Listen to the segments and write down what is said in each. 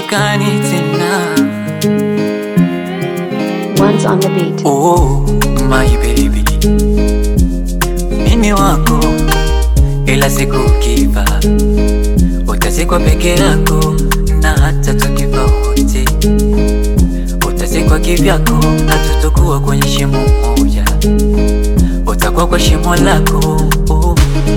hatuondokani tena. One's on the beat. Oh my baby, mimi wako, ila siku ukifa utazikwa peke yako, na hata tukifa wote utazikwa kivyako, na tutakuwa kwenye shimo moja, utakuwa kwa shimo lako oh.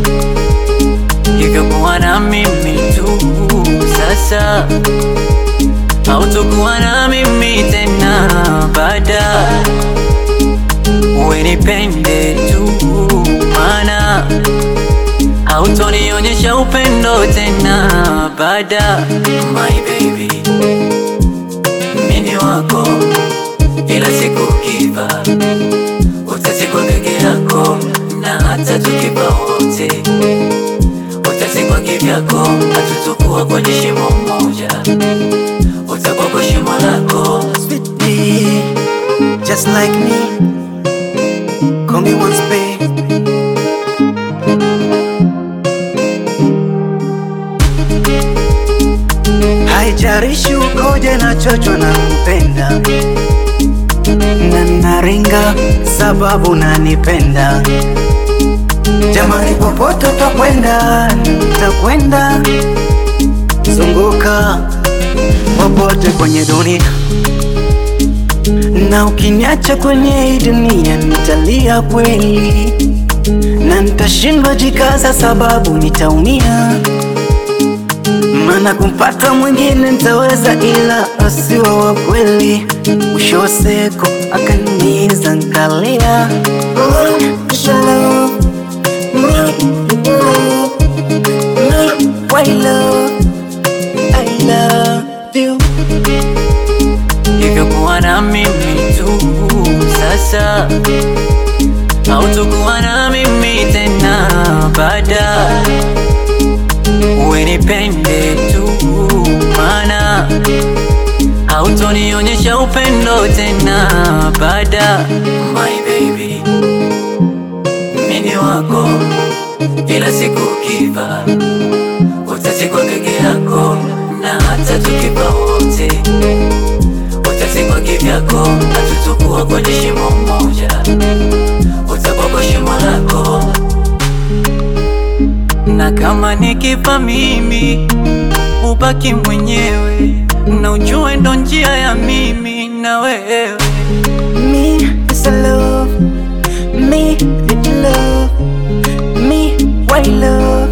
Hivyo kuwa na mimi tu sasa, hautokuwa na mimi tena baada, uwe nipende tu, mana hautonionyesha upendo tena baada. My baby, mini wako, ila siku ukifa utazikwa peke yako, na hata tukifa wote utazikwa kivyako, hatutokuwa kwenye shimo moja, utakuwa kwa shimo lako. Sweetie, just like me. Call me once, babe. Haijarishi ukoje na chocho na kupenda na naringa sababu nanipenda. Jamani, popote utakwenda, nitakwenda zunguka popote kwenye dunia na ukiniacha kwenye hii dunia nitalia kweli, na nitashindwa jikaza, sababu nitaumia, maana kumpata mwingine nitaweza, ila asiwe wa kweli. Mwisho wa siku akaniumiza nkalia. Oh, shalom, me, love, me, why love, I love you. hivyo kuwa na mimi tu sasa, hautokuwa na mimi tena baada, uwe nipende tu, mana hautonionyesha upendo tena baada. My baby, mini wako, ila siku ukifa utazikwa peke yako, na hata tukifa wote utazikwa kivyako, hatutokuwa kwenye shimo moja, utakuwa kwa shimo lako. Na kama nikifa mimi, ubaki mwenyewe, na ujue ndo njia ya mimi na wewe. Me is a love, me in love, me why love,